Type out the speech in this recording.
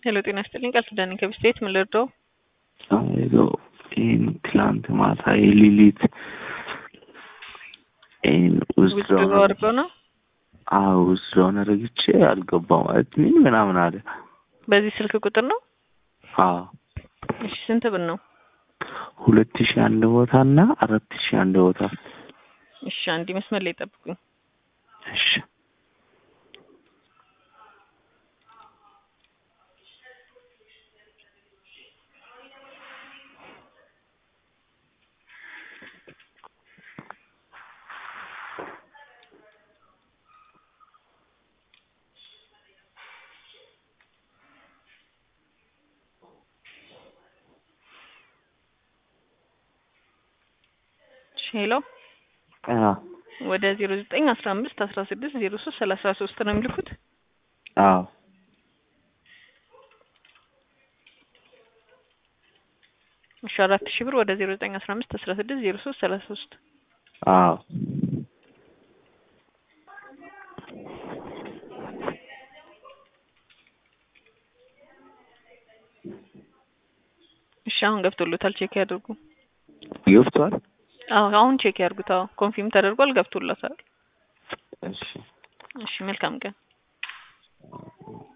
ሄሎ ጤና ይስጥልኝ ቃል ኪዳኔ ከብስቴት ምን ልርዳው? ሄሎ ይህን ትላንት ማታ የሌሊት ይህን ውስጥ ውድድሮ አድርገው ነው አዎ ውስጥ ለሆነ ረግቼ አልገባም ማለት ምን ምናምን አለ። በዚህ ስልክ ቁጥር ነው? አዎ እሺ ስንት ብር ነው? ሁለት ሺህ አንድ ቦታ እና አራት ሺህ አንድ ቦታ። እሺ አንድ መስመር ላይ ጠብቁኝ። እሺ ሄሎ አዎ ወደ ዜሮ ዘጠኝ አስራ አምስት አስራ ስድስት ዜሮ ሶስት ሰላሳ ሶስት ነው የሚልኩት። አዎ እሺ አራት ሺህ ብር ወደ ዜሮ ዘጠኝ አስራ አምስት አስራ ስድስት ዜሮ ሶስት ሰላሳ ሶስት አዎ እሺ አሁን ገብቶሎታል። ቼክ ያድርጉ። ገብቷል። አዎ አሁን ቼክ ያድርጉት። አዎ ኮንፊርም ተደርጓል። ገብቶሎታል። እሺ እሺ መልካም ቀን።